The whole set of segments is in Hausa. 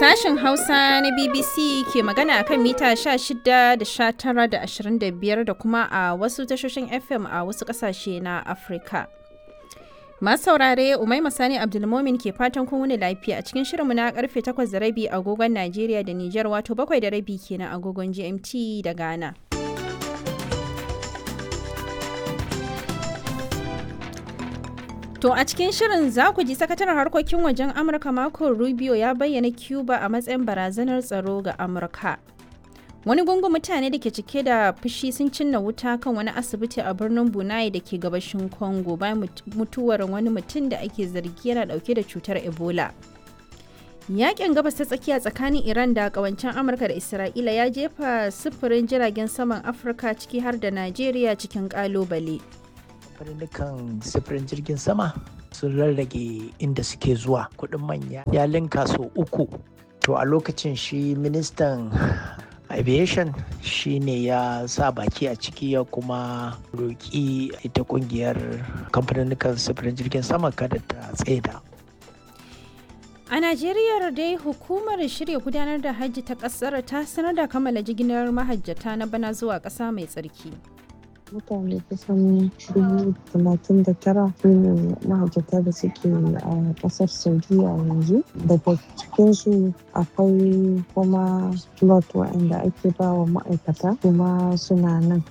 Sashen Hausa na BBC ke magana akan mita 16 da 19 da 25 da kuma a wasu tashoshin FM a wasu ƙasashe na Afirka. Masu saurare Umaima Sani Abdulmomin ke fatan kun wuni lafiya a cikin shirinmu na karfe 8 da rabi agogon Najeriya da Nijar wato 7 da rabi kenan agogon GMT da Ghana. To a cikin shirin za ku ji sakataren harkokin wajen Amurka Marco Rubio ya bayyana Cuba a matsayin barazanar tsaro ga Amurka. Wani gungun mutane da ke cike da fushi sun cinna wuta kan wani asibiti a birnin Bunai da ke gabashin Congo bayan mutuwar wani mutum da ake zargi yana dauke da cutar Ebola. Yakin gabas ta tsakiya tsakanin Iran da kawancen Amurka da Isra'ila ya jefa sufurin jiragen saman Afirka ciki har da Najeriya cikin kalubale. kamfanin sifirin jirgin sama sun rarrage inda suke zuwa kudin manya ya linka so uku to a lokacin shi ministan aviation shi ne ya sa baki a ciki ya kuma roƙi ita kungiyar kamfanin sifirin jirgin sama kada ta tsaida A Najeriya dai hukumar shirya gudanar da hajji ta ƙasar ta sanar da kammala jigilar mahajjata na bana zuwa ƙasa mai tsarki. mutane kusan dubu talatin da tara ne mahajjata da suke a kasar saudiya yanzu daga cikinsu akwai kuma lot waɗanda ake ba wa ma'aikata kuma suna nan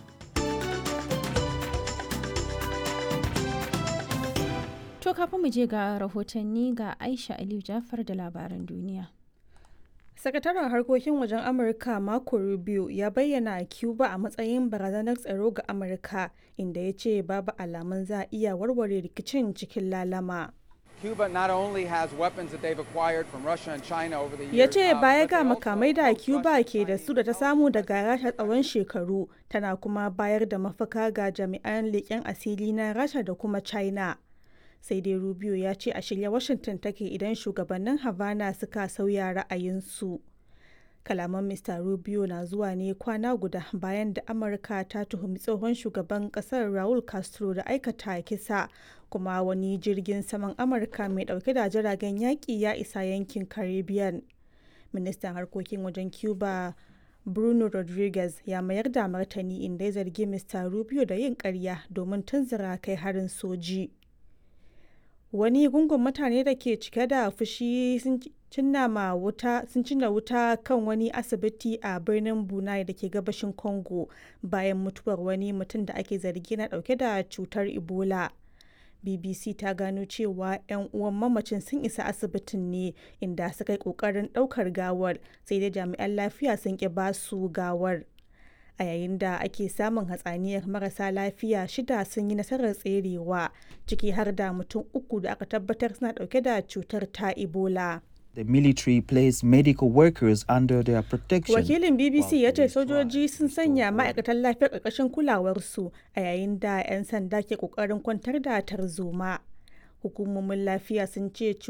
To kafin mu je ga rahotanni ga Aisha Aliyu Jafar da labaran duniya. Sakataren harkokin wajen Amurka Marco Rubio ya bayyana Cuba a matsayin barazanar tsaro ga Amurka inda ya ce babu alamun za a iya warware rikicin cikin lalama. Cuba not only has weapons that they've acquired from Russia and China over the years, Ya ce uh, baya but ga they also makamai da host Cuba Russian ke da Chinese su da ta samu daga Rasha tsawon shekaru tana kuma bayar da mafaka ga jami'an leƙen asiri na Rasha da kuma China. Sai dai Rubio ya ce a shirye Washington take idan shugabannin Havana suka sauya ra'ayinsu. Kalaman Mr. Rubio na zuwa ne kwana guda bayan da Amurka ta tuhumi tsohon shugaban kasar Raul Castro da aikata kisa kuma wani jirgin saman Amurka mai dauke da jiragen yaƙi ya isa yankin Caribbean. Ministan harkokin wajen Cuba Bruno Rodriguez ya mayar da martani inda ya zargi Mr. Rubio da yin ƙarya domin tunzura kai harin soji. wani gungun mutane da ke cike da fushi sun cinna ma wuta sun cinna wuta kan wani asibiti a birnin bunai da ke gabashin congo bayan mutuwar wani mutum da ake zargi na dauke da cutar ebola bbc ta gano cewa 'yan uwan mamacin sun isa asibitin ne inda suka yi kokarin daukar gawar sai dai jami'an lafiya sun ki basu gawar a yayin da ake samun hatsaniyar marasa lafiya shida sun yi nasarar tserewa ciki har da mutum uku da aka tabbatar suna dauke da cutar ta ebola The military placed medical workers under their protection. wakilin bbc while ya ce police sojoji tried sun to sanya restore ma'aikatan lafiyar ƙarƙashin kulawarsu a yayin da 'yan sanda ke ƙoƙarin kwantar da tarzoma hukumomin lafiya sun ce